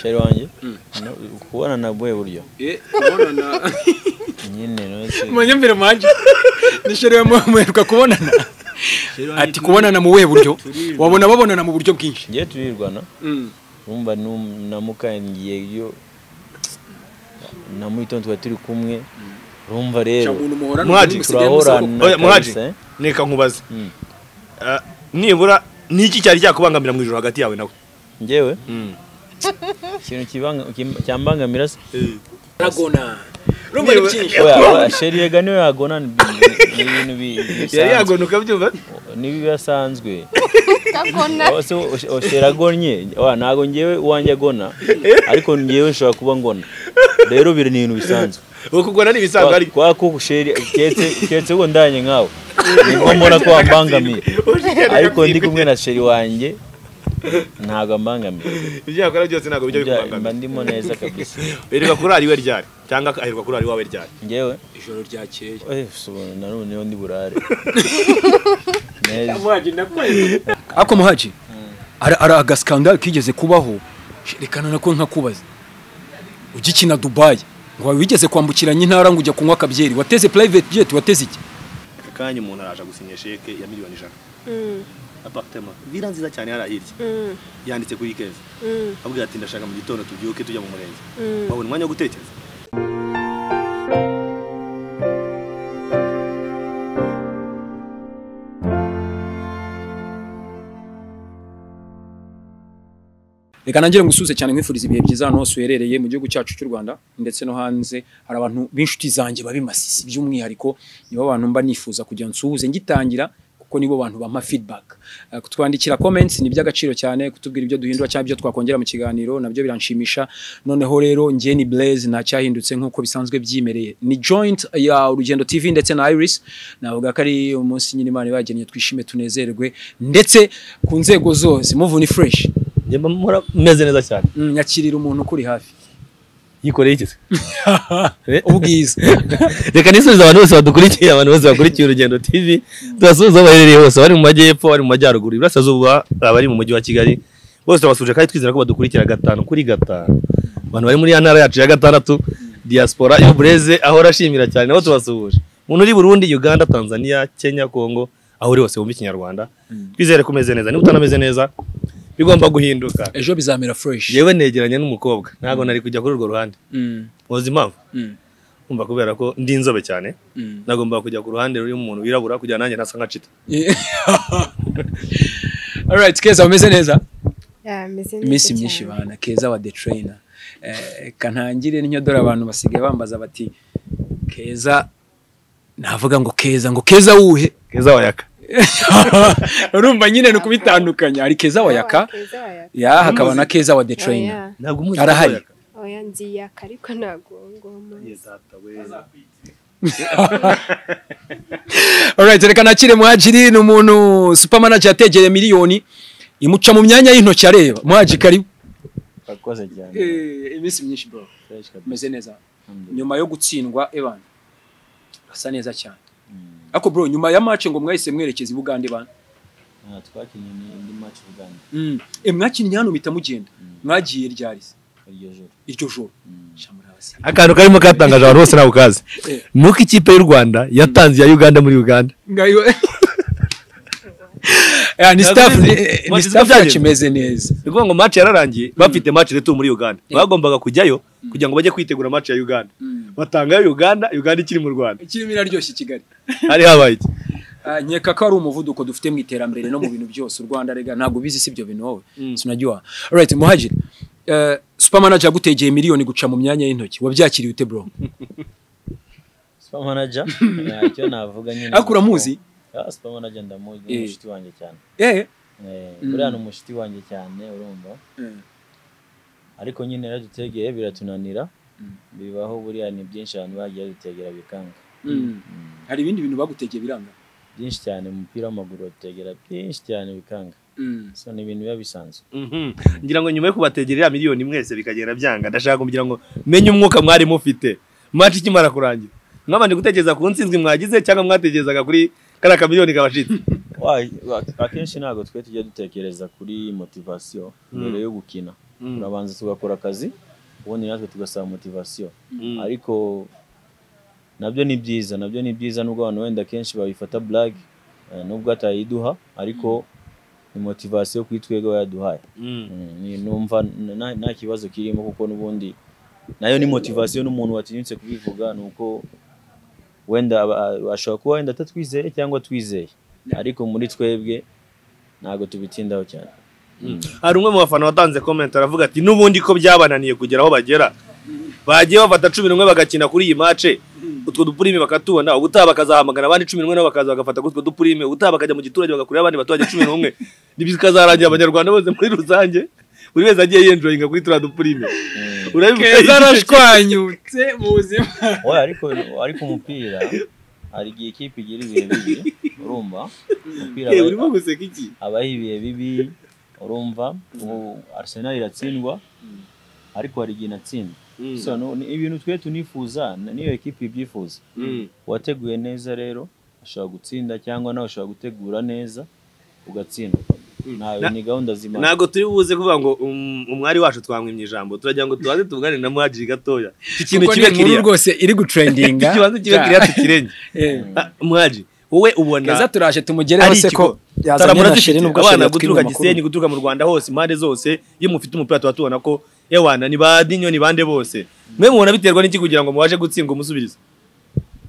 sheri wanjye no- kubona na bwe buryo kubonana nyine nose manyambere manje nishiriwe muheruka kubonana ati kubonana mu buhe buryo wabona babonana mu buryo bwinshi ngiye turirwana Mm. urumva num- namuka ngiye yo na mu gitondo twari turi kumwe urumva rero Umuntu muhorana Muhaji, umuntu musigaye turahorana Oya, Muhaji, kabisa, eh. neka nkubaze Mm. Ah, nibura niki cyari cyakubangamira mu ijoro hagati yawe nawe njyewe ikintu kibanga- kim- cyambangamira se aragona urumva ni byinshi oya oya, sheri yega niwe yagona ni ni ibintu bi- yari bisanzwe yagona ukabyumva n'ibibasanzwe oshera agonnye wa ntago ngewe uwanjye agona ariko ngewe nshobora kuba ngona rero biri ni ibintu bisanzwe ukugona n'ibisanzwe ariko kwa ko sheri keretse keretse ubwo ndanye nkawe nibwo mbona ko wambangamiye ariko ndi kumwe na sheri wanjye ntago ambangamiye ibyakora byose ntabwo bijya Ibya- mba bikubangamira ndimo neza kabisa ereka kurari we ryari cyangwa aherwa kurari wawe ryari ngewe ijoro ryakeye eh, sobanura nanone niho ndi burare neza muhaji nakwezi ariko muhaji ari ari agaskandal kigeze kubaho rekana nako nkakubaza ugikina dubayi ngo wigeze kwambukiranya intara ngo ujya kunywa akabyeri wateze private jet wateze iki kanya umuntu araje gusinya sheke ya miliyoni ijana apartema vila nziza cyane yari ahirya yanditse kuri keza abwira ati ndashaka mu gitondo tubyuke tujya mu murenge wabona umwanya wo gutekereza reka nangire ngusuze cyane nkwifuriza ibihe byiza hano hose uherereye mu gihugu cyacu cy'u Rwanda ndetse no hanze hari abantu b'inshuti zanjye babimasisi by'umwihariko nibo abantu mba nifuza kugira nsuhuze ngitangira kuko nibo bantu bampa feedback Eh, kutwandikira comments ni iby'agaciro cyane kutubwira ibyo duhindura cyangwa ibyo twakongera mu kiganiro nabyo biranshimisha noneho rero njye ni Blaze nta cyahindutse nk'uko bisanzwe byimereye ni joint ya Urugendo TV ndetse na Iris navuga ko ari umunsi nyine Imana ibagennye twishime tunezerwe ndetse ku nzego zose muvuni fresh njye mba mpora meze neza cyane Mm, nyakirira umuntu ukuri hafi yikoreye igeze ubwiza reka nisubize abantu bose badukurikiye abantu bose bakurikiye urugendo tv tubasuhuza aho baherereye hose abari mu majyepfo abari mu majyaruguru iburasirazuba abari mu mujyi wa kigali bose turabasuje kandi twizera ko badukurikira gatanu kuri gatanu abantu bari muri ya ntara yacu ya gatandatu diaspora iyo bureze ahora ashimira cyane nabo tubasuhuje umuntu uri burundi uganda tanzania kenya congo aho uri hose wumva ikinyarwanda twizere ko umeze neza niba utanameze neza bigomba guhinduka ejo bizamera fresh yewe negeranye n'umukobwa ntabwo nari kujya kuri urwo ruhande Mm, muzi impamvu mm, umva kubera ko ndi inzobe cyane mm. nagomba kujya ku ruhande ruriho umuntu wirabura kugira nanjye nasa nka cita alright keza umeze neza Yeah, meze neza iminsi cyane. myinshi bana keza wa the trainer Eh, kantangire n'inyodora abantu basigaye bambaza bati keza navuga ngo keza ngo keza wuhe keza wayaka urumva nyine ni ukubitandukanya hari keza wayaka Keza wayaka. ya hakaba na keza wa the Oya, trainer ntabwo arahari oya nziyaka ariko ntabwo ngoma Alright, reka nakire muhajiri ni umuntu supermanager yategeye miliyoni imuca mu myanya y'intoki areba muhaji karibu urakoze cyane iminsi myinshi bro fresh kabisa umeze neza Alhamdulillah. nyuma yo gutsindwa evan asa neza cyane ariko bro nyuma ya match ngo mwahise mwerekeza i Bugande bana Ah, twakinnye ni indi match Uganda e mwakinnye hano mpita mugenda mwagiye ryarize iryo joro iryo joro shamura abasi akantu karimo katangaje abantu bose ntabwo kazi Eh. nuko ikipe y'u rwanda yatanze iya uganda muri uganda ngayo ya ni staff ni- ni staff yacu imeze neza ni ukuvuga ngo match yararangiye bafite match retu muri uganda bagombaga kujyayo kugira ngo bajye kwitegura match ya uganda batangayo uganda uganda ikiri mu rwanda ikirimo iraryoshye i Kigali hari habaye iki Ah, nkeka ko ari umuvuduko dufite mu iterambere no mu bintu byose u Rwanda rega ntabwo ubizi si ibyo bintu wowe sinajya right muhajiri eh, supermanager yagutegeye miliyoni guca mu myanya y'intoki wabyakiriye ute bro super manager ntacyo navuga nyine ariko uramuzi Ah, super manager ndamuzi Eh. umushuti wanjye cyane eh Eh, Mm. buriya ni umushuti wanjye cyane urumva ariko nyine yaradutegeye biratunanira bibaho buriya ni byinshi abantu bagiye badutegera bikanga Mm. hari ibindi bintu bagutegeye biranga byinshi cyane mu mupira w'amaguru badutegera byinshi cyane bikanga so ni ibintu biba bisanzwe Mhm. ngira ngo nyuma yo kubategerera miliyoni mwese bikagenda byanga ndashaka kugira ngo menye umwuka mwari mufite match ikimara kurangira mwabanje gutekereza ku nsinzwi mwagize cyangwa mwatekerezaga kuri kariya kamiliyoni kabashitse Wa- wa- akenshi ntabwo twe tujya dutekereza kuri motivasiyo mbere yo gukina turabanza tugakora akazi ubundi natwe tugasaba motivasiyo ariko nabyo ni byiza nabyo ni byiza nubwo abantu wenda akenshi babifata blague eh, nubwo atayiduha ariko ni motivasiyo kuri twebwe aba yaduhaye Mm, ni- numva n- nta- nta kibazo kirimo kuko n'ubundi nayo ni motivasiyo n'umuntu watinyutse kubivuga ni uko wenda aba- a- ashobora kuba wenda atatwizeye cyangwa atwizeye ariko muri twebwe ntabwo tubitindaho cyane hari umwe mu bafana watanze comment aravuga ati n'ubundi ko byabananiye kugera aho bagera bagiye bafata cumi n'umwe bagakina kuri iyi mace utwo dupurime bakatubona ubutaha bakazahamagara abandi cumi n'umwe nabo bakaza bagafata kuri utwo dupurime ubutaha bakajya mu giturage bagakurira abandi baturage cumi n'umwe bikazarangira abanyarwanda bose muri rusange buri wese agiye yenjoyinga kuri turiya dupurime keza urabivuga arashwanyutse mu buzima Oya, ariko ariko umupira hari igihe ikipe igira ibihe bibi urumva umupira Eh, aba- urimo guseka iki abaho ibihe bibi urumva ubu Arsenal iratsindwa ariko hari igihe inatsindwa so no- ni ibintu twe tunifuza n- niyo ekipe ibyifuza uwateguye neza rero ashobora gutsinda cyangwa nawe ushobora gutegura neza ugatsindwa ntayo ni gahunda z'imana ntabwo turi buze kuvuga ngo um, umwari wacu twamwimye ijambo turagira ngo tubanze tuvugane na muhajiri gatoya iki kintu kuko ni kibe inkuru kiriya rwose iri gutrendinga ikibanza kibe Ja. kiriya tukirenge Eh, Ah, muhaji wowe ubona keza turaje tumugereho ari se ko ikigo. yazanye Taramura na sheri zifite nubwo abana sheri yatwibye guturuka amakuru. Gisenyi guturuka mu Rwanda hose impande zose iyo mufite umupira tuba tubona ko ewana ni ba dinyo ni bande bose mwe mubona biterwa n'iki kugira ngo mubashe gutsindwa umusubirizo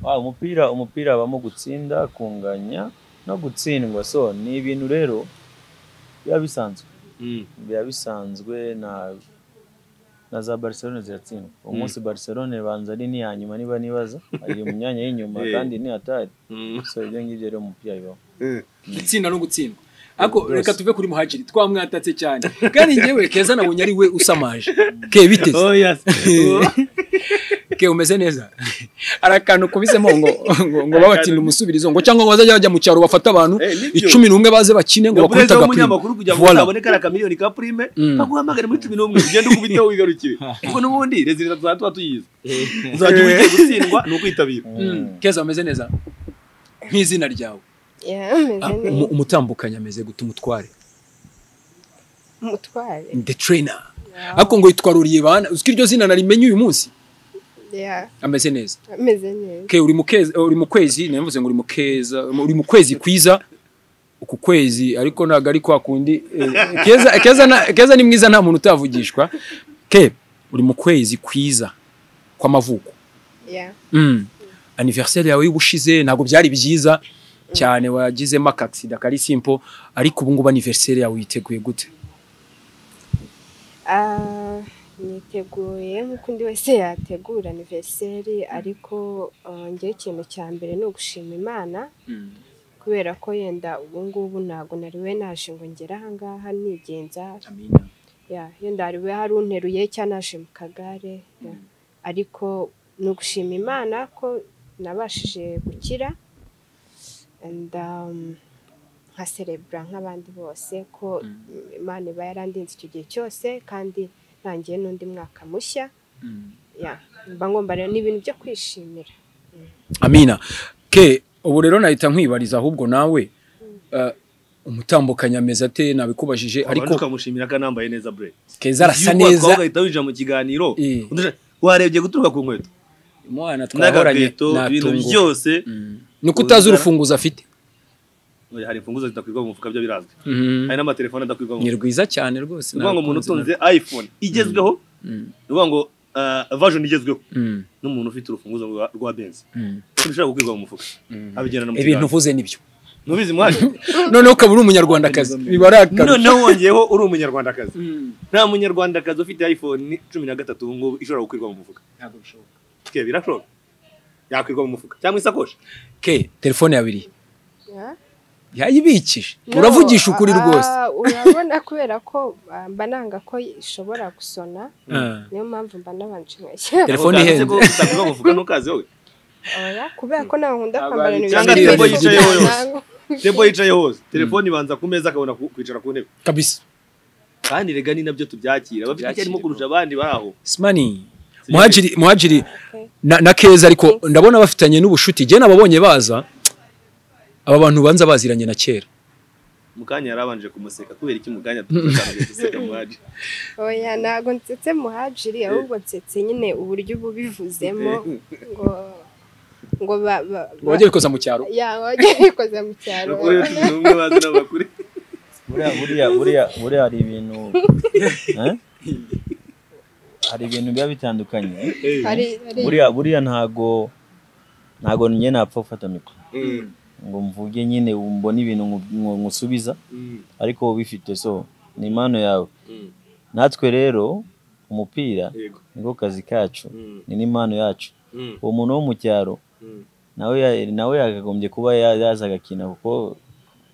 Ah, umupira umupira habamo gutsinda kunganya no gutsindwa so ni ibintu rero biba bisanzwe biba bisanzwe na na za Barcelona ziratsindwa uwo munsi Barcelona ibanza ari n'iya nyuma niba nibaza iri mu myanya y'inyuma Eh. kandi ni hatari Mm. so ibyo ngibyo rero mu mupira bibaho gutsinda no gutsindwa ariko reka tuve kuri muhajiri twamwatatse cyane kandi ngewe keza nabonye ari we usamaje ke biteze Oh, yes. ke umeze neza hari akantu kubisemo ngo ngo, ngo babatsinde umusubirizo ngo cyangwa ngo bazajya bajya mu cyaro bafate abantu Eh, nibyo. icumi n'umwe baze bakine ngo bakubite umuperezida w'umunyamakuru agapira kugira ngo Voilà. uzabone kariya kamiliyoni ka prime Mm. kaguhamagare muri cumi n'umwe ugende ukubiteho wigarukire kuko n'ubundi rezilita tuzaba tuba tuyizi uzajya uba ugiye gutsindwa ni ukwitabira Mm, keza umeze neza nk'izina ryawe Yeah, meze Ah, neza umu- umutambukanye ameze gute umutware umutware the trainer ariko ngo yitwa ruribana uziko iryo zina narimenye uyu munsi Yeah, ameze neza ameze neza ke uri mu kezi uri mu kwezi navuze ngo uri mu keza uri mu kwezi kwiza uku kwezi ariko ntabwo ari kwa kundi eh, keza keza na- keza ni mwiza nta muntu utavugishwa ke uri mu kwezi kwiza kw'amavuko Yeah, mm. anniversaire yawe y'ubushize ntabwo byari byiza cyane wagizemo akagisida kari simple ariko ubu ngubu anniversaire yawe uyiteguye gute Ah, niteguye nk'uko undi wese yategura aniveriseri ariko ah, njyewe ikintu cya mbere ni ugushima imana kubera ko yenda ubu ngubu ntabwo nariwe naje ngo ngere ahangaha nigenza ya yenda hariwe hari unteruye cyangwa naje mu kagare ya. ariko ni ugushima imana ko nabashije gukira and um, nka serebura nk'abandi bose ko imana iba yarandinze icyo gihe cyose kandi ntangiye n'undi mwaka mushya ya mba ngomba rero ni ibintu byo kwishimira amina ke ubu rero nahita nkwibariza ahubwo nawe eh, umutambukanye ameze ate nabikubajije ariko ariko ukamushimira ko anambaye neza bre keza arasa Iyo ukora neza ugahita winjira mu kiganiro Eh. undi- warebye guturuka ku nkweto umwana twahoranye n'agakweto ibintu natunguwe byose ni uko utazi urufunguzo afite Oya, hari imfunguzo zidakwirwa mu mufuka byo birazwi Mhm. hari n'amatelefone adakwirwa mu ni mufuka rwiza cyane rwose ni ukuvuga ngo umuntu nakunze utunze iphone igezweho ni ukuvuga ngo version igezweho na- Mm, n'umuntu ufite urufunguzo rwa- rwa benzi mm. ntushobora gukwirwa mu mufuka abigerana mu ibintu kiganiro uvuze nibyo ntubizi mwaje noneho ukaba uri umunyarwandakazi biba ari akarusho noneho wongeyeho uri umunyarwandakazi nta munyarwandakazi ufite iphone cumi na gatatu ubu ngubu ishobora gukwirwa mu mufuka Twe, birashoboka yakwirwa mu mufuka cyangwa isakoshi ke telefone yabiri ya yayibikije No, uravugisha ukuri ah, rwose urabona kubera ko ah, mba nanga ko ishobora gusona Ah. niyo mpamvu mba nabanje nkashyira telefone Ako ihenze kanditse ko utakwirwa mu mufuka ntukazi wowe oya kubera ko ntabwo nkunda Ntabwo kwambara ari- ibintu cyangwa birebire telefone cyane. yicayeho yose. Ntabwo- tembo yicaye hose telefone ibanza ku meza akabona ku- kwicara ku ntebe kabisa kandi rega ni nabyo tubyakira bafite icyo arimo kurusha abandi baho simani muhajiri muhajiri Okay. na, na keza ariko ndabona bafitanye n'ubushuti jye nababonye baza aba bantu banza baziranye na kera mukanya yarabanje kumuseka kubera iki mukanya dutangiye guseka muhaji oya ntabwo nsetse muhajiri ahubwo nsetse nyine uburyo uba ubivuzemo ngo ngo ba ba ngo wajya ubikoza mu cyaro ya wajya ubikoza mu cyaro bakuru yo tuzi ubumwe bazi n'abakuru buriya buriya buriya buriya hari ibintu Eh? hari ibintu biba bitandukanye hari hari buriya buriya ntago ntago njye napfa gufata mikoro Mm, ngo mvuge nyine mbone ibintu nku- nku- nkusubiza mm, ariko wowe ubifite so ni impano yawe natwe rero umupira yego niko kazi kacu Mm, ni n'impano yacu mm, uwo muntu wo mu cyaro mm, nawe ya- nawe yakagombye kuba ya- yaza agakina kuko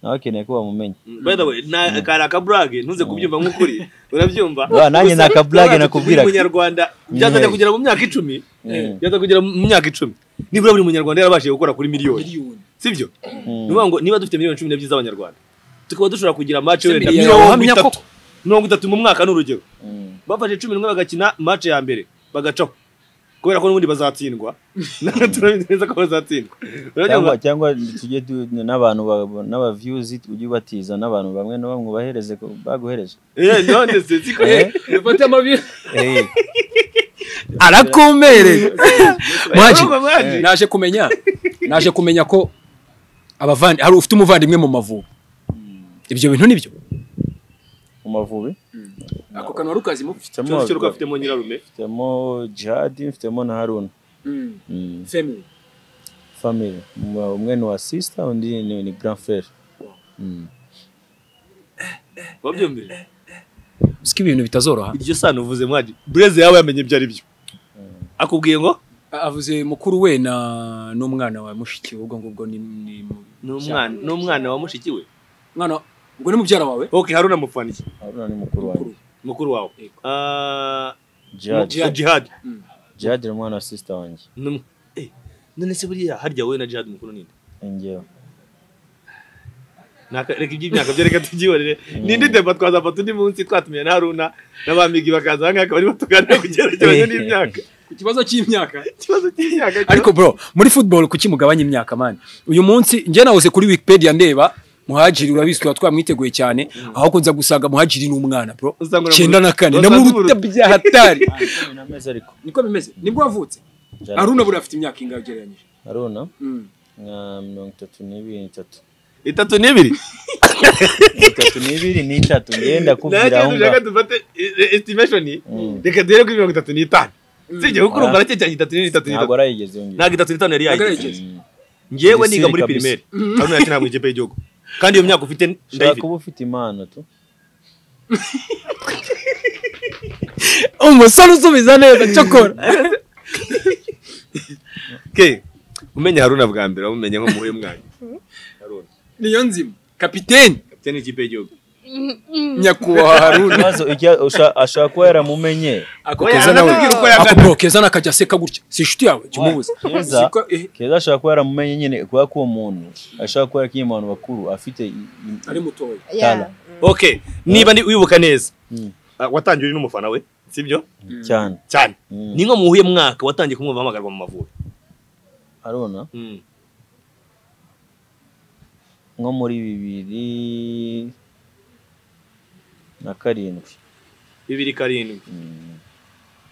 nawe akeneye ko bamumenya mm. by the way nta kari akaburage ntuze kubyumva nk'ukuri urabyumva Ba, nanjye ni akaburage Gusa, nakubwiraga. buri munyarwanda byazajya Mm. kugera mu myaka icumi Mm. byazajya kugera mu myaka icumi nibura buri munyarwanda yarabashije gukora kuri miliyoni miliyoni sibyo Mm. ni ukuvuga ngo niba dufite miliyoni cumi n'ebyiri z'abanyarwanda tukaba dushobora kugira match Se wenda miliyoni mirongo wahamya itatu koko. mirongo itatu mu mwaka ni urugero Mm. bafashe cumi n'umwe bagakina match ya mbere bagacaho kubera ko n'ubundi bazatsindwa natwe turabizi neza ko bazatsindwa cyangwa Urabyumva? cyangwa tujye tu- n'abantu ba- n'abaviyuzi ujye ubatiza n'abantu bamwe na bamwe ubahereze ko baguhereje Eh, none se siko Eh? bifate amabi Eh, arakumereye Muhaji, Urumva, Muhaji? naje kumenya naje kumenya ko abavandi hari ufite umuvandimwe mu mavubi ibyo bintu nibyo mu mavubi ako kanwa rukazi mu mfitemo Cyose cyo ruko afitemo nyirarume mfitemo jihadi mfitemo na haruna Mm. family family Mwa- umwe ni wa sister undi ni, ni grand frere Mm. wabyumvise uzi ko ibintu bitazoroha iryo sano uvuze mwaji bureze yawe yamenye ibyo ari byo akubwiye ngo avuze mukuru we na n'umwana wa mushiki we ubwo ngubwo ni ni mu- ni umwana ni umwana wa mushiki we umwana ubwo ni mubyara wawe okay haruna mufaniye haruna ni mukuru wanjye mukuru wawe Ah, jihadi Jihad. jihad jihadi ni umwana wa sister wanjye Ni um- eh, none se buriya harya wowe na jihad mukuru ninde njyewe Naka- reka iby'imyaka byo reka tubyihorere nindi deba twazafata undi munsi twatumiye na haruna n'abamigi bakaza aha ngaha akaba aribo tuganira ku cyerekeranye n'imyaka ku kibazo cy'imyaka ikibazo cy'imyaka ariko bro muri football kuki mugabanya imyaka mani uyu munsi njye nawuze kuri wikipedia ndeba muhajiri urabizi tuba twamwiteguye cyane aho kunza gusanga muhajiri ni umwana bro Usanga uramuruta. cyenda na kane Usanga namuruta uramuruta. bya hatari cumi n'amezi ariko niko bimeze nibwo wavutse Jihad- haruna buriya afite imyaka ingahe ugereranyije haruna nka mirongo itatu n'ibiri n'itatu itatu n'ibiri itatu n'ibiri n'itatu ngenda kubwira nanjye aho dushaka ngaho dufate eh, eh, estimation Mm. reka duhere kuri mirongo itatu n'itanu sibyo kuko urumva Ah. aracyecanye itatu n'itatu ntabwo n'itatu arayigeze yongera ntabwo itatu n'itanu yari Ntagarageze. yayigeze Mm. ngewe niga muri Gisirikare pirimeri haruna yakina mu ikipe y'igihugu kandi iyo myaka ufite ushobora ndayifite kuba ufite impano tu umusore usubiza neza cyokora ke umenya haruna bwa mbere wamumenye nko muhuye mwanya haruna niyo nzima kapiteni kapiteni w'ikipe y'igihugu nyakubahwa haruna ikibazo icyo- usha- ashobora kuba yaramumenye ako Oya, keza nawe anatubwira uko yagana. ako bro keza nakajya aseka gutya si inshuti yawe jya umubuza Keza. Si ko- eh, keza ashobora kuba yaramumenye nyine kubera ko uwo muntu ashobora kuba yarakiye abantu bakuru afite i- i- ari mutoya Tala. ya okay niba ndi wibuka neza Mm. ah, watangiye uri n'umufana we sibyo cyane cyane Mm. ni nko muhuye mwaka watangiye kumwumva ahamagarwa mu mavubi haruna nko muri bibiri na karindwi bibiri karindwi Mm.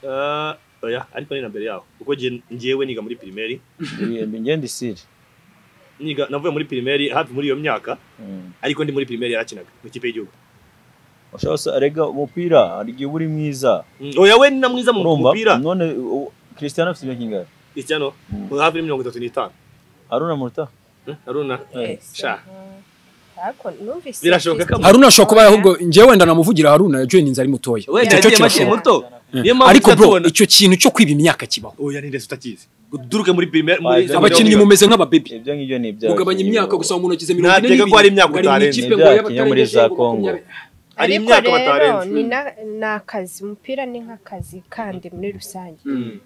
Ah, oya ariko ni na mbere yaho kuko nge- ngewe niga muri pirimeri Ibi- ngenda isiri niga navuye muri pirimeri hafi muri iyo myaka Mm. ariko ndi muri pirimeri yarakinaga mu ikipe y'igihugu ushobora gusa arega umupira hari igihe uba uri mwiza Mm, oya we ni na mwiza mu urumva mupira none u- Cristiano afite imyaka ingahe Cristiano Mm. hafi ya mirongo itatu n'itanu haruna muruta Eh, haruna sha ariko numvise Birashoboka ko- haruna ashobora kuba ahubwo njyewe wenda namuvugira haruna yajoyininze ari mutoya we Icyo yagiye cyo makiri kirashoboka. muto niyo mpamvu ariko bro tutatubona. icyo kintu cyo kwiba imyaka kibaho oya ni ndetse utakizi duruke muri pirimeri Ah, ibyo ni abakinnyi mumeze nk'ababebi ibyo ngibyo ni ibyawe mugabanya imyaka gusa mu ntoki ze mirongo ine Nakeka ko hari imyaka ngo ari mu utarenze. ikipe Ni ngo ibyaha yaba kinyamuri atarengeje za ngo Congo. makumyabiri. hari Ariko imyaka rero, batarenze. ni na- ni akazi umupira ni nk'akazi kandi muri rusange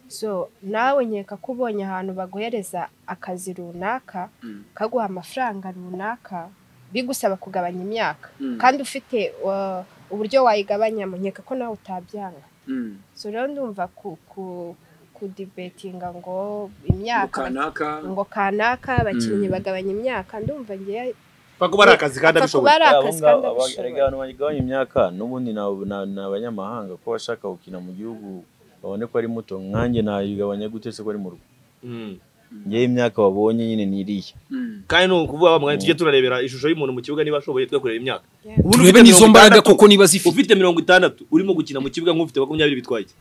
so nawe nkeka ko ubonye ahantu baguhereza akazi runaka kaguha amafaranga runaka bigusaba kugabanya imyaka Mm. kandi ufite uh, uburyo wayigabanyamo nkeka ko nawe utabyanga Mm. so rero ndumva ku ku- kudibetinga ngo imyaka Kanaka ngo kanaka abakinnyi Mm. bagabanya imyaka ndumva ngewe Pfa kuba ari akazi kandi abishoboye kuba ari Abo akazi ngabo kandi aba- erega abishoboye abantu bagabanya imyaka n'ubundi ni abo- ni- ni abanyamahanga ko bashaka gukina mu gihugu babone ko ari muto nkanjye nayigabanya gute se ko ari mu rugo Mm. ngewe imyaka babonye nyine ni iriya kandi ni ukuvuga wa mwanya tujye turarebera ishusho y'umuntu mu kibuga niba ashoboye twe kureba imyaka Yeah. Ubu turebe n'izo mbaraga koko niba zifite ufite mirongo itandatu urimo gukina mu kibuga nk'ufite makumyabiri bitwaye iki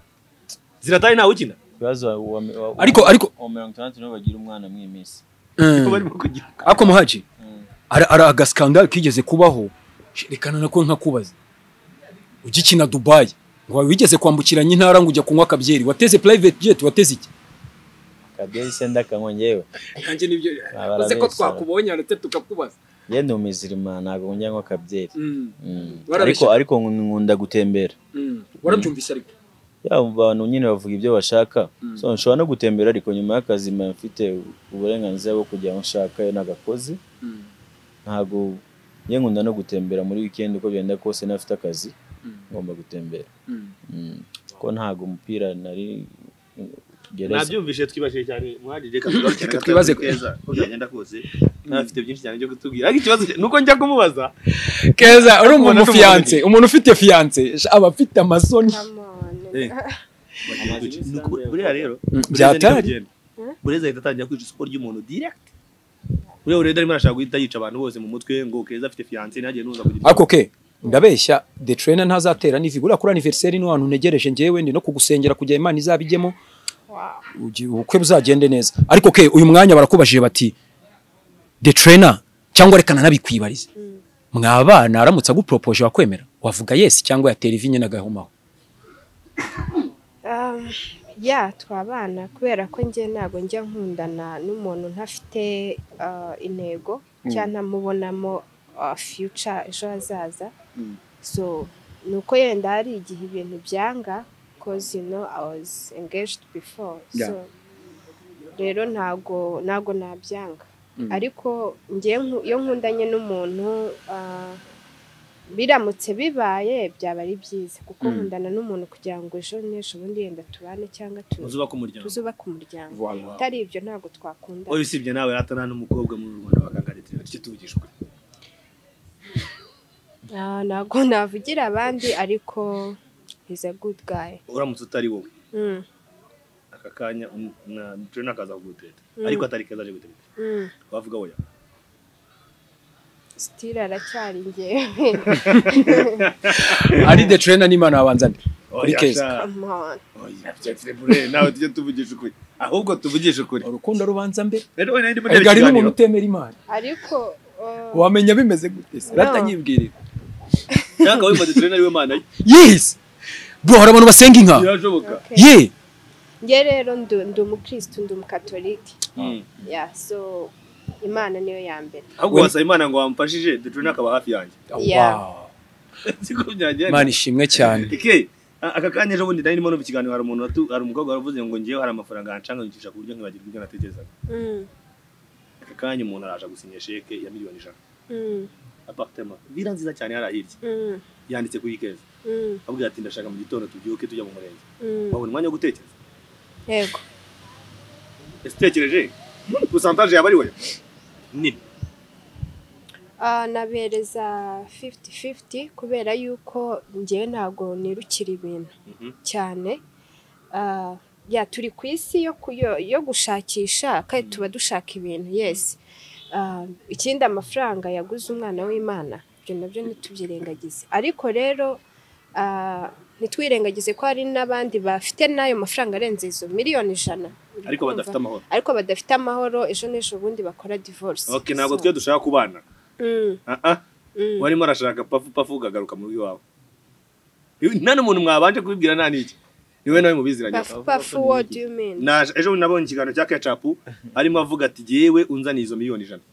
ziratari ntawe ukina Kuyaza wa- wa- wa- Ariko- ariko- wa mirongo itandatu nibo bagira umwana mw'iminsi Mm. barimo kugira ako muhaji ari ari agaskandali kigeze kubaho rekana nako nkakubaza ugikina dubayi ngo wigeze kwambukiranya intara ngo ujya kunywa akabyeri wateze private jet wateze iki kabyeri se ndakanywa ngewe nanjye nibyo Barabeshya. uze ko twakubonye ndetse tukakubaza ye ndi umuzirima ntabwo njya nywa kabyeri Mm, Mm. Barabeshya. ariko ariko nkunda gutembera mm. warabyumvise ariko ya abantu nyine bavuga ibyo bashaka so nshobora no gutembera ariko nyuma y'akazi mba mfite uburenganzira bwo kujya aho nshaka iyo nagakoze Mm. ntabwo ye nkunda no gutembera muri weekend uko byenda kose n'afite akazi ngomba gutembera Mm. Mm. ko ntabwo umupira nari gereza nabyumvise twibashije cyane mwajije reka tugarukire Reka agatangazo twibaze- keza ko byagenda kose ntafite byinshi cyane byo kutubwira ariko ikibazo nuko njya kumubaza keza uri umuntu Umuntu fiyanse umuntu ufite fiyanse aba afite amasoni Come on. Eh. Nuko buriya rero Mm, bureza byatari. ntihita bigenda. bureza ahita atangira kwica isoko ry'umuntu direct buriya urenda arimo arashaka guhita yica abantu bose mu mutwe ngo keza afite fiyanse ntagiye nuza kugira ako ke ndabeshya the trainer ntazatera n'ivi uriya kuri anniversaire ni ahantu ntegereje njyewe ndi no kugusengera kugira imana izabijyemo Wow. ugi- ubukwe buzagende neza ariko ke uyu mwanya barakubajije bati the trainer cyangwa rekana nabikwibarize mwabana aramutse aguporopoje wakwemera wavuga yes cyangwa yatera ivi nyine agahomaho Um, ya twabana kubera ko njye ntabwo njya nkundana n'umuntu ntafite uh, intego cyangwa ntamubonamo uh, future ejo hazaza so ni uko yenda hari igihe ibintu byanga cause you know I was engaged before so rero ntago ntago nabyanga ariko njye nku- iyo nkundanye n'umuntu uh, biramutse bibaye byaba ari byiza kuko nkundana n'umuntu kugira ngo ejo n'ejo bundi yenda tubane cyangwa tu- uzubaka umuryango tuzubake umuryango Voilà. atari ibyo ntabwo twakundana oya usibye nawe ratana n'umukobwa muri rubanda bakangarira icyo tuvugishwe Ah, ntabwo navugira abandi ariko he's a good guy uramutse utari wowe Mm, aka kanya um- na trainer akaza kuguteta ariko atari keza aje guteta mm. wavuga oya still aracyari njyewe ari the trainer n'imana babanza nde Ni oya keza. sha Come on. oya Jeffrey Bure nawe tujye tuvugisha ukuri ahubwo tuvugishe ukuri urukundo rubanza mbere rero oya nari ndimo ariko ndeba hari n'umuntu ikiganiro utemera imana ariko uh, wamenya bimeze gute se No. ratanyibwirira cyangwa wifata trainer ariwe mana ye yes bro hari abantu basenga inka birashoboka okay. ye njye rero ndu- ndi umukirisitu ndi umukatolike Mm. ya so imana niyo ya mbere ahubwo We- wasaba imana ngo wamfashije the trainer akaba hafi yanjye Yeah. wow siko byagenda imana ishimwe cyane ike a- aka kanya ejo bundi nari ndimo numva ikiganiro hari umuntu watu- hari umukobwa waravuze ngo ngewe hari amafaranga yancanganyikisha ku buryo nkibagirwa ibyo natekerezaga Mm, aka kanya umuntu araje gusinya sheke ya miliyoni ijana mm, apartema vira nziza cyane yari ahirya mm, yanditse kuri keza mm, abwira ati ndashaka mu gitondo tubyuke tujya mu murenge mm. wabona umwanya wo gutekereza yego ese utekereje pusantaje yaba ari we nini Ah, nabereza 50-50 kubera yuko njyewe ntabwo nirukira ibintu Mhm. cyane Ah, ya turi ku isi yo, ku- yo, yo gushakisha kandi tuba dushaka ibintu yes Ah, ikindi amafaranga yaguze umwana w'imana ibyo nabyo ntitubyirengagize ariko rero ah, ntitwirengagize ko hari n'abandi bafite n'ayo mafaranga arenze izo miliyoni ijana Uri ariko kumva? badafite amahoro ariko badafite amahoro ejo n'ejo bundi bakora divorce okay ntabwo So, twe dushaka kubana mm, ah ah mm. warimo arashaka pafu pafu ukagaruka mu rugo iwawe Iwe- nta n'umuntu mwabanje kubibwira nta n'iki niwe nawe mubiziranye Pafu pafu what do you mean? Naje- ejo bundi nabonye ikiganiro cya kecapu arimo avuga ati yewe unzaniye izo miliyoni ijana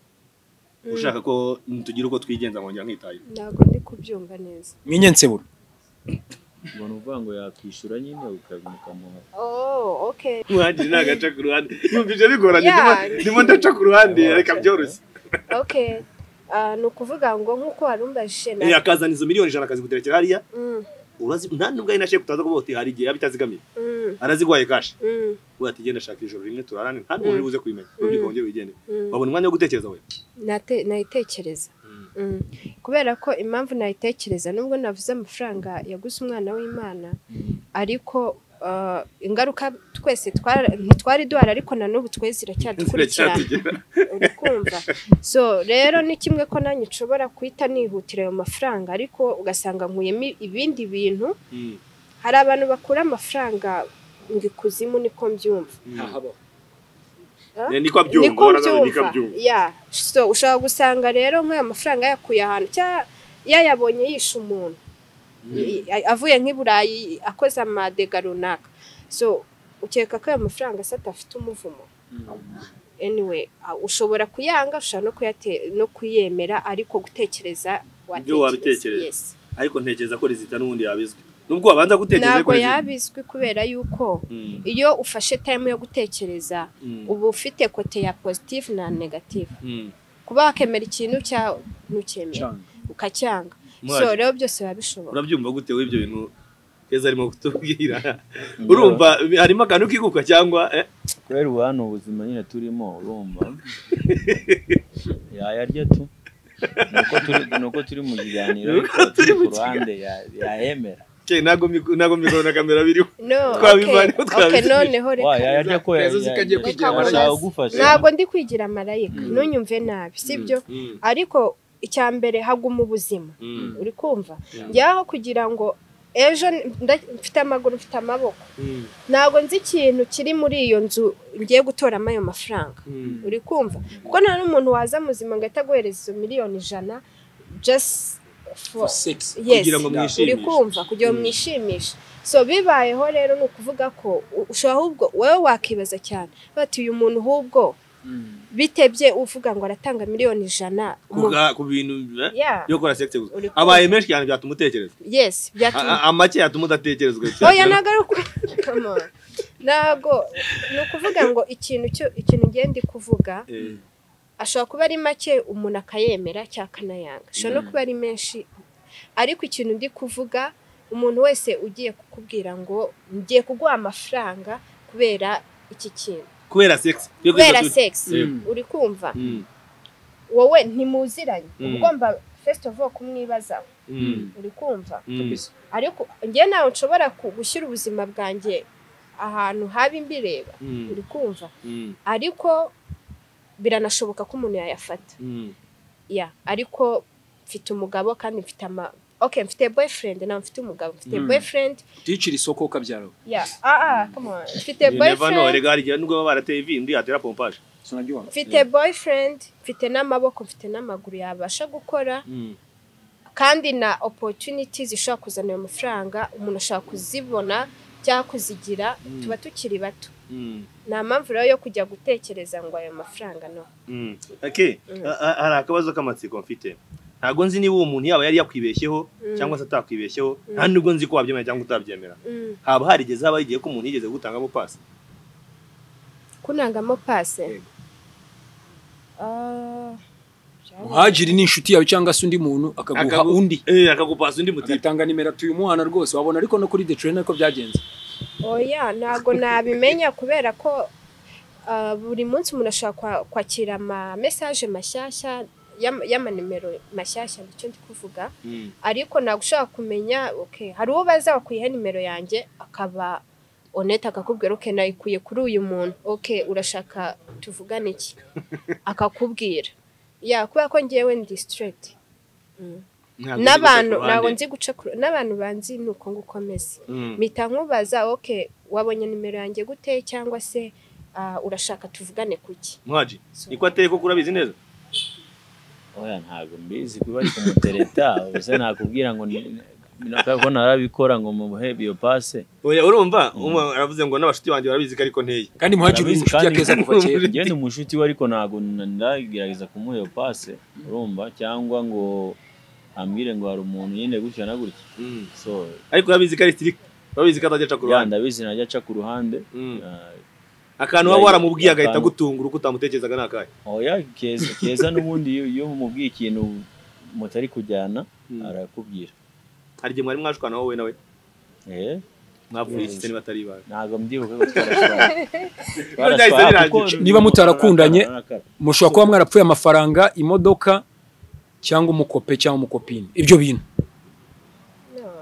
ushaka ko tugira uko twigenza nkongera nkitayeho Ntabwo ndi kubyumva neza. mwenye nsebura umuntu uvuga ngo yakwishyura nyine ukabimuka ukamuha Oh, okay. muhagire ntagaca ku ruhande yumvise bigoranye Yeah. ndimo- ndimo ndaca ku ruhande reka byoroshye Okay. Ah, ni ukuvuga ngo nk'uko warumbajije Eh, na... akazana izo miliyoni ijana akaziguterekera hariya Mm, urazi nta nubwo ari na sheke utaza kuvuga uti hari igihe yaba itazigamiye mm, araziguhaye kashi mm, ubu ati genda shaka ijoro rimwe turarane nta n'umuntu uri buze kubimenya urubyiruko wongere wigendere mm. wabona umwanya wo gutekereza we Nate- Nayitekereza. Mm. kubera ko impamvu nayitekereza nubwo navuze amafaranga yaguze umwana w'imana ariko ah, ingaruka twese twara- ntitwari duhari ariko na n'ubu twe ziracyadukurikirana uri kumva so rero ni kimwe ko nanjye nshobora guhita nihutira ayo mafaranga ariko ugasanga nkuyemo ibindi bintu hari abantu bakura amafaranga ngo ikuzimu niko mbyumva ntahabaho niko niko byumva niko mbyumva byumva ya so ushobora gusanga rero nk'ayo mafaranga yakuye ahantu cyangwa yayabonye yishe umuntu I- i- avuye nk'i burayi akoze amadega runaka so ukeka ko ayo mafaranga se adafite umuvumo anyway a- ushobora kuyanga ushobora no kuyate- no kuyemera ariko gutekereza wabitekereza. yes. ariko ntekereza ko rizita n'ubundi yabizwi nubwo wabanza gutekereza ko ntabwo rizita yabizwi kubera yuko Mm, iyo ufashe time yo gutekereza mm, uba ufite kote ya positive na negative mm. kuba wakemera ikintu cya ntukemera cyane ukacyanga Mwari. so rero byose biba bishoboka urabyumva gute wowe ibyo bintu keza arimo kutubwira urumva harimo akantu kiguka cyangwa eh? kubera ubu hano ubuzima nyine turimo urumva yayarya tu nuko turi nuko turi mu kiganiro ariko turi ku ruhande ya- yayemera Ke, ntabwo miku- ntabwo mikoro na kamera biriho no Twabivanye, okay, okay, twabivanye. noneho wa reka yayarya ko Rezo zikagiye kugira yashaka amaraso. kugufasha ntabwo ndi kwigira marayika ntunyumve nabi sibyo Mm, ariko icya mbere haguma ubuzima mm, uri kumva njyaho kugira ngo ejo nda- mfite amaguru mfite amaboko mm, ntabwo nzi ikintu kiri muri iyo nzu ngiye gutoramo ayo mafaranga mm. uri kumva kuko nta n'umuntu waza muzima ngo ahita aguhereza izo miliyoni ijana just for for, sex yes, kugira ngo uri mwishimishe. kumva kugira ngo Mm. mwishimishe so bibayeho rero ni ukuvuga ko u- ushobora ahubwo wowe wakibaza cyane bati uyu muntu ahubwo bitebye uvuga ngo aratanga miliyoni ijana mu- Kuga- ku bintu eh? Yeah, yo gukora sex gusa uri kumva. abaye menshi cyane byatuma utekereza yes byatuma A- a- amake yatuma udatekerezwa oya nagaruka Come on. ntabwo ni ukuvuga ngo ikintu cyo- ikintu ngiye ndi kuvuga Eh, ashobora kuba ari make umuntu akayemera cyangwa akanayanga ashobora no kuba ari menshi ariko ikintu ndi kuvuga umuntu wese ugiye kukubwira ngo ngiye kuguha amafaranga kubera iki kintu kubera sex Yo kubera kwibaza- sex Mm. uri kumva Mm, wowe ntimuziranye Mm. uba ugomba first of all kumwibazaho mm, uri kumva mm. ariko njye ntawe nshobora ku- gushyira ubuzima bwanjye ahantu haba imbireba Mm, uri kumva mm, ariko biranashoboka ko umuntu yayafata mm. ya ariko mfite umugabo kandi mfite ama ok mfite boyfriend nawe mfite umugabo mfite Mm. boyfriend tuyicira isoko ukabyara ya ah ah come on mfite You never know, boyfriend erega hari igihe nubwo baba barateye ivi undi yatera pompaje sinaryoha mfite boyfriend mfite n'amaboko mfite n'amaguru yabasha gukora Mm, kandi na opportunity zishobora kuzana ayo mafaranga umuntu ashobora kuzibona cyangwa kuzigira Mm. tuba tukiri bato mm, nta mpamvu rero yo kujya gutekereza ngo ayo mafaranga no mm. Okay, Mm. a- a- hari akabazo k'amatsiko mfite ntabwo nzi niba uwo muntu yaba yari yakwibeshyeho Mm. cyangwa se atakwibeshyeho nta nubwo nzi ko wabyemera cyangwa utabyemera haba harigeze haba igihe ko umuntu yigeze gutangamo pasi kunangamo pase muhajiri ni inshuti yawe cyangwa se undi muntu akaguha Akagu- undi Eh, akagupasa undi mutipe agatanga nimero tuyumuhana rwose wabona ariko no kuri detroit niko byagenze oya ntabwo nabimenya kubera ko ah, buri munsi umuntu ashobora kwa- kwakira ama mesaje mashyashya y'ama- y'amanimero mashyashya nicyo ndi kuvuga Mm, ariko ntabwo ushobora kumenya okay hari uwo baza bakuyeho nimero yange akaba onete akakubwira okay nayikuye kuri uyu muntu okay urashaka tuvugane iki akakubwira ya kubera ko ngewe ndi straight Mm. ntabwo nzi n'abantu guca ku ruhande. ntabwo nzi guca ku- n'abantu banzi ni uko nguko meze Mm. mpita nkubaza okay wabonye nimero yanjye gute cyangwa se ah, urashaka tuvugane kuki mwaji niko ateye koko urabizi neza oya ntabwo mbizi kuba ari kumutereta ubuse nakubwira ngo ni- ni- ko narabikora ngo muhe iyo pase oya urumva umwe aravuze ngo n'abashuti banjye barabizi ko ariko nteye kandi muhajiri ni Arabizi inshuti ya kandi- keza kuva kera njye ni umushuti we ariko ntabwo ndagerageza kumuha iyo pase urumva cyangwa ngo ambwire ngo hari umuntu nyine gutya na gutya Mm. so ariko urabizi ko ari sirika urabizi ko atajya aca ku ya ruhande ndabizi najya aca ku ruhande Mm. Ah, akantu waba waramubwiye Ya- agahita akantu. agutungura uko utamutekerezaga ni akahe oya keza keza n'ubundi iyo- iyo mubwiye ikintu mutari kujyana Mm. arakubwira hari igihe mwari mwashukana wowe nawe eh mwavuye iki se niba atari ibawe ntabwo mbyibuka ko twarashwara Byahise birangira. kuko- Niba mutarakundanye, Narakara, narakara. mushobora kuba mwarapfuye amafaranga imodoka cyangwa umukope cyangwa umukopine ibyo bintu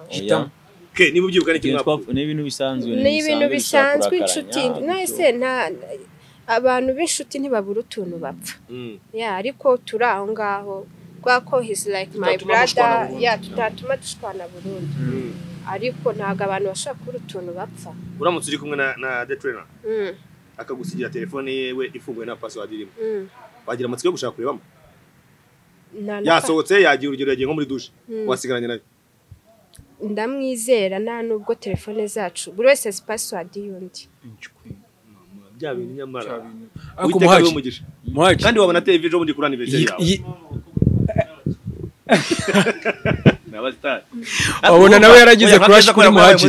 hitamo ke niba ubyibuka ni kimwe Ibintu twapfu- ni ibintu bisanzwe ni ibintu bisanzwe inshuti inshuti mwese nta abantu b'inshuti ntibabura utuntu bapfa Mm. ya ariko turi aho ngaho kubera ko he's like my Tutatuma brother dushwana burundu. ya tutatuma dushwana burundu ariko ntabwo abantu bashobora kubura utuntu bapfa uramutse uri kumwe na na the trainer Mm, akagusigira telefone yewe ifunguye na password irimo mm. wagira amatsiko yo gushaka kurebamo Nta na- yasohotse yagiye urugero yagiye nko muri douche Mm. wasigaranye nayo ndamwizera nta nubwo telefone zacu buri wese azi pasiwadi y'undi bya bintu nyamara ariko Uwiteka abe umuhaji umugisha umuhaji kandi wabona TV ejo bundi kuri anniversary iyi- yawe iyi- n'abastari Wabona nawe yaragize crush kuri Muhaji.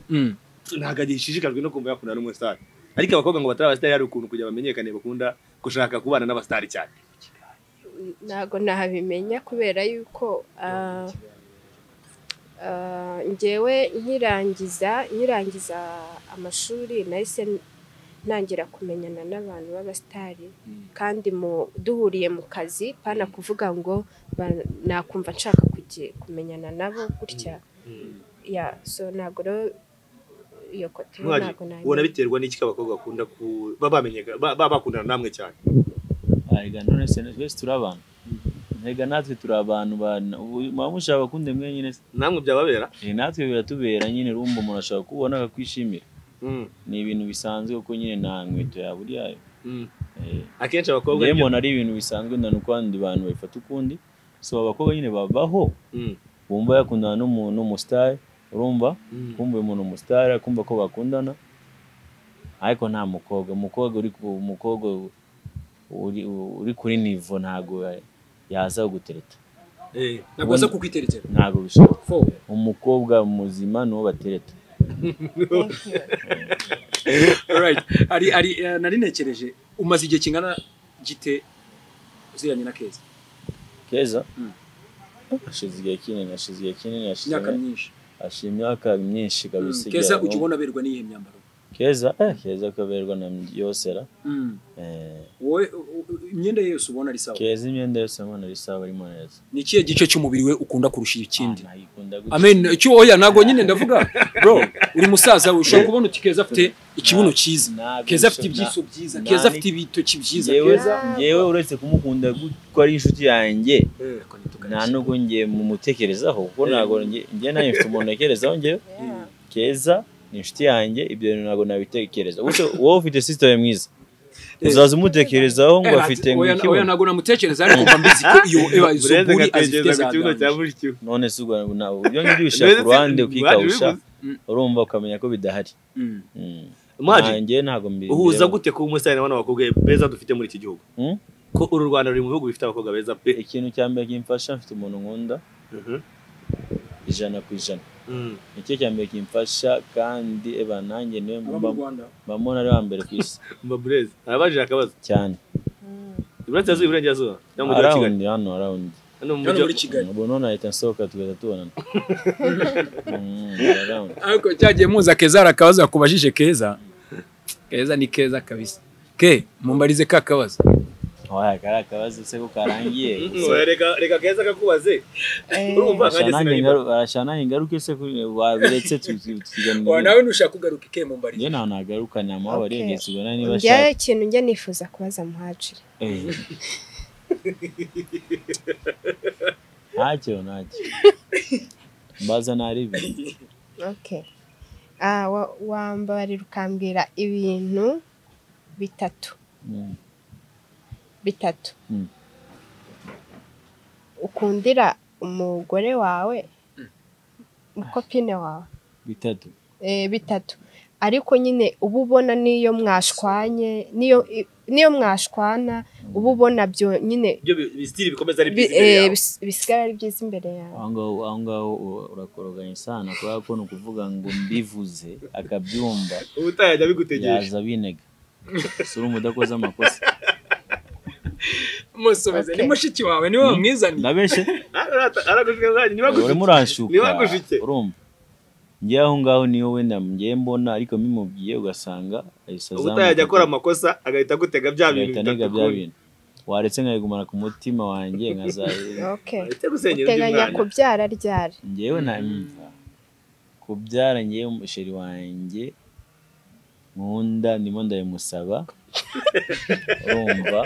Mm. ntabwo agishishikajwe no kumva yakunda n'umusitari ariko abakobwa ngo batari abasitari hari ukuntu kugira bamenyekane bakunda gushaka kubana n'abasitari cyane ntabwo nahabimenya kubera yuko ah, ah, njyewe nkirangiza nkirangiza amashuri nahise ntangira kumenyana n'abantu b'abasitari kandi mu duhuriye mu kazi pana kuvuga ngo ba- nakumva nshaka kugi- kumenyana nabo gutya ya so ntabwo rero iyo kote Mwari, ntabwo ubona nayo biterwa n'iki ko abakobwa bakunda ku- baba bamenyeka- ba- baba bakundana namwe cyane arega none se twese turi abantu ntega natwe turi abantu bana- ubu- muba mushaka bakunde mwenyine se namwe byababera Eh, natwe biratubera nyine rumba umuntu ashobora kubona akakwishimira Mm, ni ibintu bisanzwe kuko nyine nta nkweto yaburi yayo mm. akenshi abakobwa njyewe nibyo- mbona ari ibintu bisanzwe ndana uko abandi bantu babifata ukundi so abakobwa nyine babaho Mm, bumva yakundana n'umuntu umusitari urumva mm. kumva uyu muntu umusitari akumva ko bakundana ariko nta mukobwa umukobwa uri ku- umukobwa uri, uri kuri nivo ntabwo ya- yaza gutereta Eh, ntabwo baza kukwiteretera ntabwo bishoboka fo umukobwa muzima niwo batereta alright ari ari eh, nari nekereje umaze igihe kingana gite uziranye na keza keza Mm. ashize igihe kinini ashize igihe kinini ashize imyaka myinshi ashize imyaka myinshi kabisa Mm, keza ijyanye- ujya ubona aberwa n'iyihe myambaro keza eh, keza kaberwa na yosera Mm. eh, wowe u- u- imyenda ye yose ubona ari sawa keza imyenda yose mbona ari sawa arimo neza ni ikihe gice cy'umubiri we ukunda kurusha ikindi Ah, nayikunda gutya. amen icyo oya ntabwo nyine ndavuga bro uri musaza ushobora kubona uti keza afite ikibuno cyiza Ntabwo keza afite bishoboka. ibyiso byiza na- keza ni- afite ibitoki byiza Njyewe- Keza- njyewe uretse kumukunda ko ari inshuti yanjye Ariko ntitukarishe. nta nubwo ngiye mumutekerezaho kuko ntabwo nge- njye nawe mfite umuntu ntekerezaho njyewe keza ni inshuti yanjye ibyo bintu ntabwo nabitekereza Ubuse wowe ufite sisiteme mwiza uzaza umutekerezaho ngo Eh, ati, afite oya- nk'ikibuno oya ntabwo namutekereza ariko mba mbizi ko iyo ewa izo Burenze buri azifite agatekereza ku kibuno cya zaganje buri kibu. none se ubwo nawe ibyo ngibyo ubishyira ku Uretse- ruhande Muhaji ukikawusha bivuze. urumva ukamenya ko bidahari Mm. Mm. Muhaji, Nanjye ntabwo mbi uhuza gute kuba umusitari n'abana bakobwa beza dufite muri iki gihugu Mm? ko uru rwanda ruri mu bihugu bifite abakobwa beza pe ikintu cya mbere kimfasha mfite umuntu nkunda Mhm. ijana ku ijana Mm. nicyo cya mbere kimfasha kandi eba nanjye niwe Aba mu mba- Rwanda. mba mbona ari wa mbere ku isi mba bureze arabajije akabazo cyane iburasirazuba iburengerazuba cyangwa umujyi wa kigali arawundi hano arawundi hano mu Hano mujyi muri Kigali. ubu none ahita nsohoka tugahita tubonana Mm, arawundi ariko cyagiye muza keza hari akabazo yakubajije keza keza ni keza kabisa ke mumbarize ka kabazo waya kari akabazo se ko karangiye Oya, reka reka keza kakubaze urumva nkanjye sinanirwa arashana ingaruke se kuri- wabiretse tu- tu- tuganira. Wa, nawe ntushaka kugaruka ke mumbarize njye nta nagaruka ni amahoro Okay. yenge tugana niba njyewe ashaka ikintu njya nifuza kubaza muhajiri Eh. ntacyo ntacyo mbaza ntaribyo Okay. Ah, wa- wambarira ukambwira ibintu bitatu Mm. bitatu Mm. ukundira umugore wawe umukopine wawe bitatu eh, bitatu ariko nyine uba ubona n'iyo mwashwanye n'iyo i- n'iyo mwashwana uba ubona byo nyine ibyo bi- bisitiri bikomeza ari bi- byiza imbere eh, yawe bis- bisigara ari byiza imbere yawe aho ngaho aho ngaho u- urakoroganya isano kubera ko ni ukuvuga ngo mbivuze akabyumva ubutaha yajya bigutegereje yaza binega si uri umudakoze amakosa musomeze Okay. ni mushiki wawe niwe wamwizaniye ndabeshe aragushika zanjye niba urimo gushike uranshuka niba gushike urumva njye aho ngaho niyo wenda ngiye mbona ariko mimubwiye ugasanga ahise ubutaha yajya azamuka akora amakosa agahita agutega bya agahita bintu anega bitatu bya ukundi. bintu waretse nkayigumana ku mutima wanjye nkaza oke Uretse gusenyera undi uteganya mwana. kubyara ryari ngewe na kubyara ngewe umusheri wanjye nkunda ndimo ndabimusaba urumva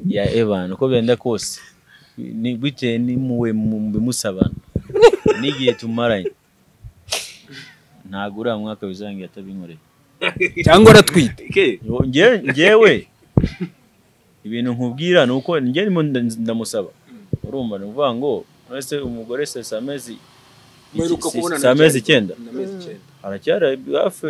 ya Evan uko byenda kose ni- bitewe n'imuwe bimusabana n'igihe tumaranye ntabwo uriya mwaka bizangira atabinkoreye cyangwa aratwite Ike, Ngo nge- ngewe ibintu nkubwira ni uko njye ndimo nda- ndamusaba urumva ni ukuvuga ngo uretse umugore se si amezi Muheruka kubonana si amezi ryari? icyenda Ni amezi icyenda. aracyari hafi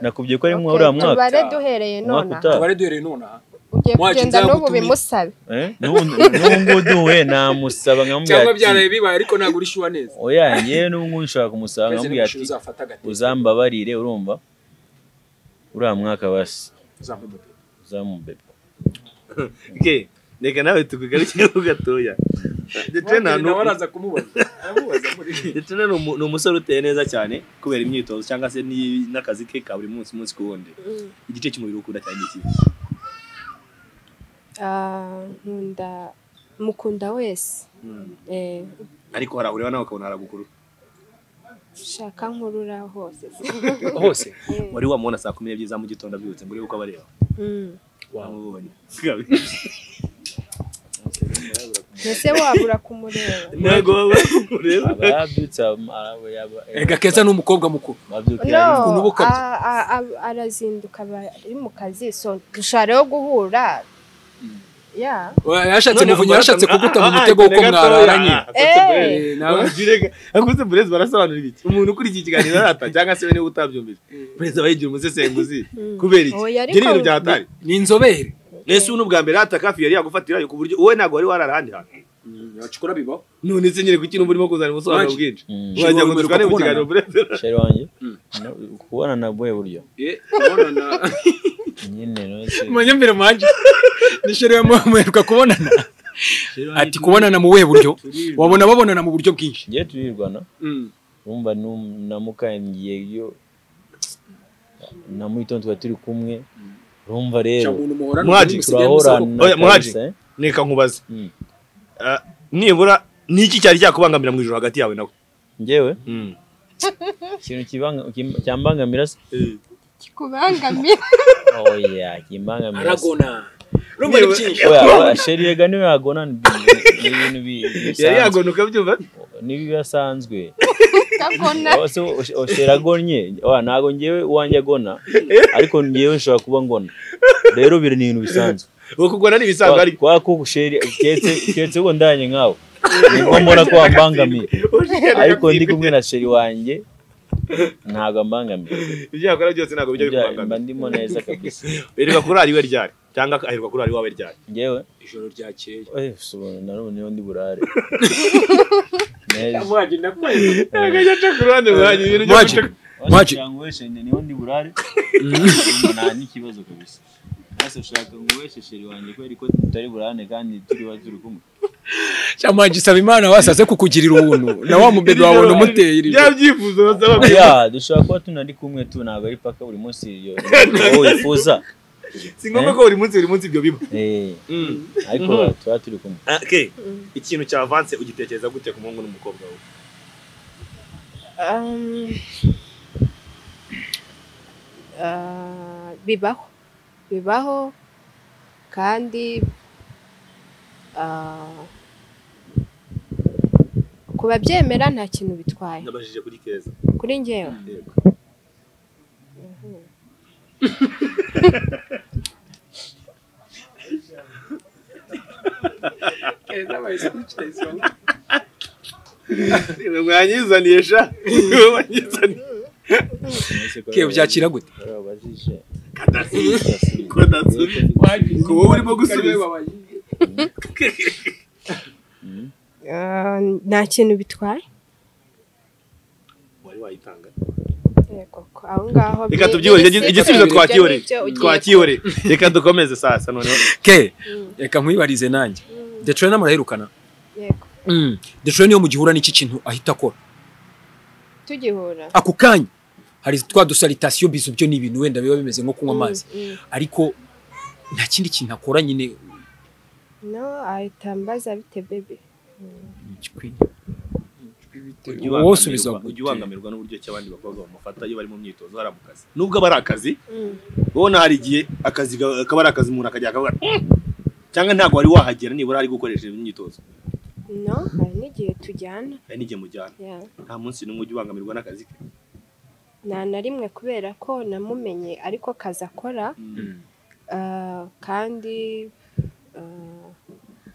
nakubwiye ko ari Okay, mwa uriya mwaka tubare duhereye Umwaka none aha utaha. Abari duhereye nonaha. ugiye Mwacu kugenda n'ubu nzagutumira. bimusabe Eh, n'ubu n'ubu ngubu duhuye namusaba nkamubwira cyangwa byaraye ati bibaye ariko ntabwo urishyuwa neza oya ngewe n'ubu ngubu nshobora kumusaba Kwezi nkamubwira n'igishoro ati uzafata agatebo, uzambabarire urumva uriya mwaka basi uzamudodera. uzamubebe ike, reka nawe tukugarukireho gatoya Detrena Mwakiri ni- nawe araza kumubaza aramubaza muri Detrena ni umu- ni umusore uteye neza cyane kubera imyitozo cyangwa se ni- n'akazi ke ka buri munsi umunsi ku wundi igice cy'umubiri ukunda cyane iki Ah, nkunda mukunda wese Eh, ariko harahureba nawe ukabona haragukuru shaka nkurura hose hose wari wamubona saa kumi n'ebyiri za mu gitondo abyutse ngo urebe uko abareba Mm. wamubonye mbese wabura kumureba ntabwo waba ureba aba yabyutse aba- aba- yaba- ega keza ni umukobwa mukuru babyukira no rimwe. ukuntu uba ukabya. a- a- a- arazinduka aba ari mu kazi so dushobora rero guhura ya Oya, yarashatse muvunyi yarashatse kuguta mu mutego kuko mwararanye Eh, nawe- akutse burezi barasobanura ibiki umuntu ukurikiye ikiganiro arata cyangwa se niba utabyumvise burezi aba yigira umusesenguzi kubera iki Oya, ibyo ariko- ni ibintu byatari ni inzobere ese ubu n'ubwa mbere arata kafi yari yagufatira ku buryo wowe ntabwo wari warara ahandi hantu abacukura bibaho none se nyine kuki n'ubu urimo kuzana ubusobanuro Waje. bwinshi Mm. wagira ngo Ushobora tukane mu kubonana. kiganiro burezi sheri wanjye no- kubonana bwe buryo Eh, kubonana nyine nose manye mbere manje nishere muheruka kubonana ati kubonana mu we buryo wabona babonana mu buryo bwinshi ngiye turirwana Mm. urumva nu- namukangiye iyo na mu gitondo tuba turi kumwe urumva Cha rero muntu muhorana Mwaji, umuntu musigaye turahorana Oya, Mwaji. kabisa, eh. reka nkubaze Mm. Ah, nibura ni iki cyari cyakubangamira mu ijoro hagati yawe nawe ngewe ikintu kibanga- kim- cyambangamira se kikubangamira oya kimbangamira se aragona urumva ni byinshi oya oya, sheri yega niwe yagona ni ni ibintu bi- yari bisanzwe yagona ukabyumva ni ibisanzwe kabona Oya, se o- o- sheri agonnye oya ntabwo ngewe uwanjye agona ariko ngewe nshobora kuba ngona rero biri ni ibintu bisanzwe ukugona ni ibisanzwe ariko kwa ko gusheri ketse ketse uko ndanye nkawe niko mbona ko wambangamiye ariko ndi kumwe na sheri wanjye ntabwo ambangamiye ibyo yakora byose ntabwo bijya Ibya- mba bikubangamira ndimo neza kabisa erega kuri ariwe ryari cyangwa aherwa kuri ariwe ryari ngewe ijoro ryakeye eh, sobanura narubu niyo ndi burare neza mwaje nakwezi akajya aca ku ruhande rwanjye ibintu byo Mwaje. guca- Mwaje. cyangwa weshene niho ndi burare nta n'ikibazo kabisa Ese ushaka ngo weshe sheri wanjye kubera ko tutari burane kandi turi ba turi kumwe cyamanje isaba imana wasase kukugirira ubuntu na wa mubebe wawe umuteye iri bya byifuzo basaba ya dushobora kuba tunari kumwe tu ntabwo ari paka buri munsi iyo uwo wifuza si ngombwa ko buri munsi buri munsi ibyo biba eh Mm. ariko Mhm. tuba turi kumwe Ah, okay. ikintu cya avance ugitekereza gute ku muhungu n'umukobwa we Um, ah, bibaho bibaho kandi ah, kubabyemera nta kintu bitwaye nabajije kuri keza kuri njyewe Yego. Ibi mwanyizaniye sha Ibi mwanyizaniye ke byakira gute Barabajije. ko ntatsuri ku wowe urimo gusubiza Ah, nta kintu bitwaye wari wayitanga Yego, ko aho ngaho reka biri- tubyihorere biri igisubizo separate, twakihoreye ibyo n'ibyo ugiye twakihoreye reka dukomeze sasa noneho ke reka nkwibarize nanjye detroit namuraherukana ku- yego. Mm. detroit niyo mugihura n'iki kintu ahita akora tugihura ako kanya hari twa dusalitasiyo bizu byo ni ibintu wenda biba bimeze nko kunywa amazi Mm, mm. ariko nta kindi kintu akora nyine no ahita ambaza bite bebe Ujya wowe usubiza ubangamirwa- ujya ubangamirwa n'uburyo ki abandi bakobwa bamufata iyo bari mu myitozo hari mu kazi nubwo aba ari akazi Mm. ubona hari igihe akazi ga- kaba ari akazi umuntu akajya akavuga "Mm." cyangwa ntabwo wari wahagera nibura ari gukoresha imyitozo no hari n'igihe tujyana hari n'igihe mujyana yeah. nta munsi n'umwe ujya ubangamirwa n'akazi ke nta na rimwe kubera ko namumenye ariko kazi akora ah, kandi ah,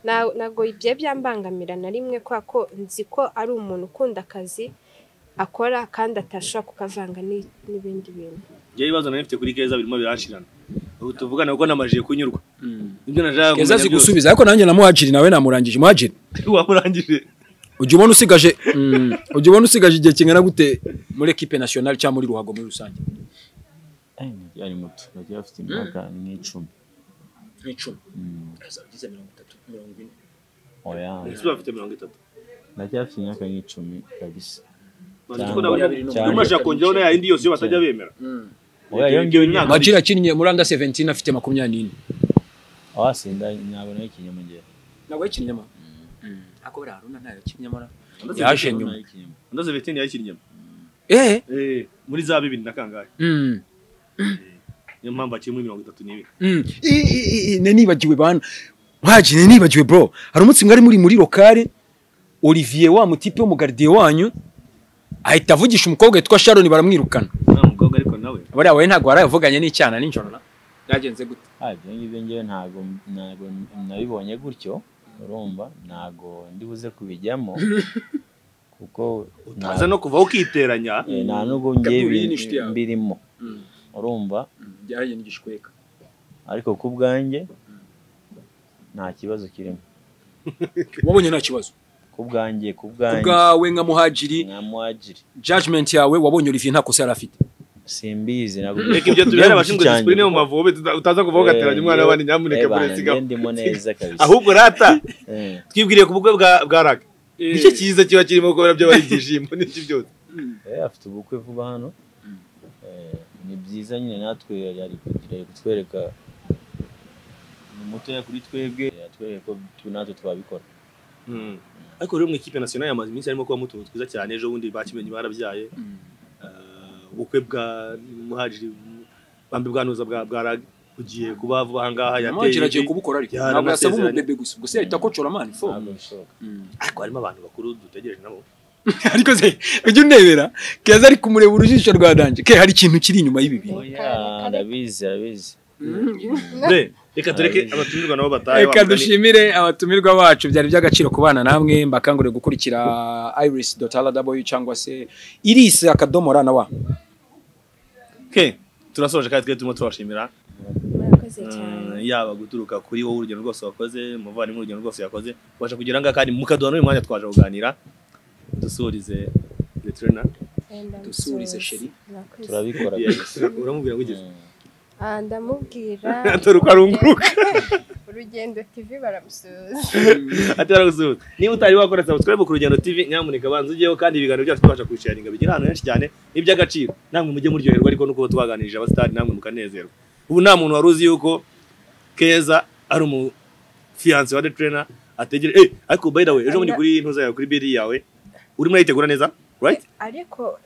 na- ntabwo ibyo byambangamira na rimwe kubera ko nzi ko ari umuntu ukunda akazi akora kandi atashobora kukavanga ni- n'ibindi bintu njyewe ibibazo nari mfite kuri keza birimo biranshirana ubu tuvugana kuko namajiye kunyurwa ibyo keza nashakaga kumenya azi byose gusubiza ariko nanjye na muhajiri nawe namurangije muhajiri wamurangije ujya ubona usigaje mm, ujya ubona usigaje igihe kingana gute muri ekipe nationale cyangwa muri ruhago muri rusange Eh, ari muto bagiye bafite imyaka nk'icumi nk'icumi Mm. azagize mirongo itatu mirongo ine oya ese bafite mirongo itatu bagiye bafite imyaka nk'icumi kabisa Bazi ko Cyangwa- nabo- cyangwa- nabo bashaka kongeraho na yindi yose iyo batajya bemera oya Ibyo- iyo ibyo ngiyo myaka- myaka majira akinnye muri anda 17 afite makumyabiri n'ine wasinda ntabwo nayo ikinyamugera ntabwo yakinnye ako buriya haruna ntayo yakinnye mara yaje nyuma andaze vetini yakinnye eh Eh, muri za bibiri na kangahe mm. niyo mpamvu akiri muri mirongo itatu n'ibiri Mm. I- i- i- i- ne nibagiwe bana mwaji ne nibagiwe bro hari umunsi mwari muri muri lokale olivier wa mutipe w'umugaridiye wanyu ahita avugisha umukobwa witwa sharon baramwirukana nta mukobwa ariko nawe bariya we ntabwo warayavuganye n'icyana nijoro na byagenze gute ibyo ngibyo ngewe ntabwo ntabwo nabibonye gutyo urumva ntabwo ndi buze kubijyamo kuko nta- aza no kuva ukiteranya eh, nta nubwo ngewe Kabiri n'inshuti yawe. mbirimo urumva byahaye n'igishweka ariko ku bwanjye nta kibazo kirimo wabonye nta kibazo ku bwanjye ku Ku bwanjye bwawe nka muhajiri nka muhajiri judgment yawe wabonye olivier nta kosa yari afite simbizi ntabwo reka ibyo tubera abashinzwe disipurine mu mavobe tuta- utaza kuva ugateranya umwana w'abandi nyamuneke muresigaho ndimo neza kabisa ahubwo rata Eh, twibwiriye ku bukwe bwa bwa raga nicyo cyiza kiba kirimo kubera byo bari ibyishimo n'ibyo byose eh, afite ubukwe vuba hano Eh, ni byiza nyine natwe yari kugira ari kutwereka ni mutoya kuri twebwe yatwereka ko tu- natwe twabikora Mm. ariko rero mu ikipe nationale yamaze iminsi harimo kuba mutuntu twiza cyane ejo bundi bakimenye barabyaye Eh, ubukwe bwa muhajiri bambi bwanuza bwa bwa raga bugiye kuba vuba aha ngaha muhajiri yateye agiye ivi. kubukora ariko Yari ntabwo yasaba amasezerano. umubebe gusa gusa yahita akocora mani fo ntabwo bishoboka ariko harimo abantu bakuru dutegereje nabo ariko se ujya unebera keza ari kumureba urujijo rwa danje ke hari ikintu kiri inyuma y'ibi bintu oya arabizi arabizi Be, reka tureke Arabizi. abatumirwa nabo batahe reka wa mugani. dushimire abatumirwa bacu byari by'agaciro ku bana namwe mbakangurire gukurikira iris rw cyangwa se iris akadomo ra na wa Ke, turasoje kandi twe turimo turashimira murakoze cyane Mm, yaba guturuka kuri wowe urugendo rwose wakoze muvandimwe urugendo rwose yakoze ubasha kugira ngo kandi mukaduha n'uyu mwanya twaje kuganira dusurize letrena Wenda dusubirize musoze. sheri. Murakoze. turabikora uramubwira wigeze Mm. Ah, ndamubwira dore uko arunguruka urugendo tv baramusoza atera gusuhuza niba utari wakora subscribe ku rugendo tv nyamuneka banza ujyeho kandi ibiganiro byacu tubasha kubisharinga bigera ahantu henshi cyane n'iby'agaciro namwe mujye muryoherwa ariko nuko twaganirije abasitari namwe mukanezerwa ubu nta muntu wari uzi yuko keza ari umufiyanse wa the trainer ategere eh ariko by the way ejo bundi kuri ntuza yawe kuri biri yawe urimo urayitegura neza right ariko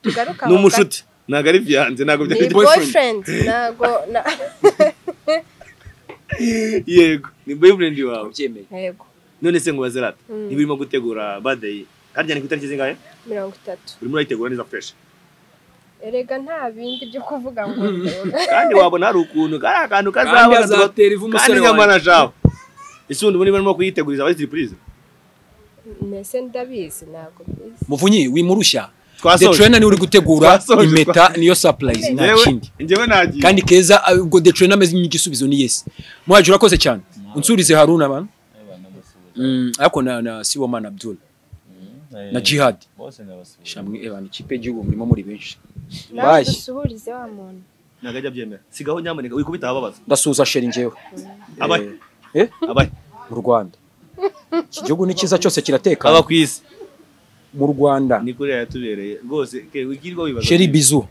tugaruka ni aho umushuti ntabwo ari fiyanse ntabwo gato. ni byari boyfriend. boyfriend ntago na- yego ni boyfriend wawe wabyemeye yego none se ngo bazerata Mm. niba urimo gutegura birthday harya ni ku itariki zingahe mirongo itatu urimo urayitegura neza fresh erega nta bindi byo kuvuga ngo kandi wabona hari ukuntu kari akantu kandi kazaba tuba- azatera ivu kandi umusore nyamara wawe shaho ese ubundi muri barimo kuyiteguriza abari surprise mbese ndabizi ntabwo bizi muvunyi wimurushya the twasoje trainer niwe uri gutegura Twasoje. impeta niyo surprise nta Njyewe- kindi njyewe nagiye kandi keza ah, ubwo the trainer ameze nk'igisubizo ni yes muhajiri urakoze cyane unsurize haruna bana Abana basuhuza. Mm, ariko na na siwoman abdul Eh, na jihad bose ndabasuhuza shamwe ebana ikipe y'igihugu murimo muri benshi nawe Bashya. dusuhurize wa muntu ntabwo ajya abyemera sigaho nyamuneka wikubita ababaza ndasuhuza sheri njyewe abahe eh abahe mu rwanda iki gihugu ni cyiza cyose kiratekana aba ku isi mu rwanda ni kure yatubereye rwose ke wikirirwa wibaza sheri bizu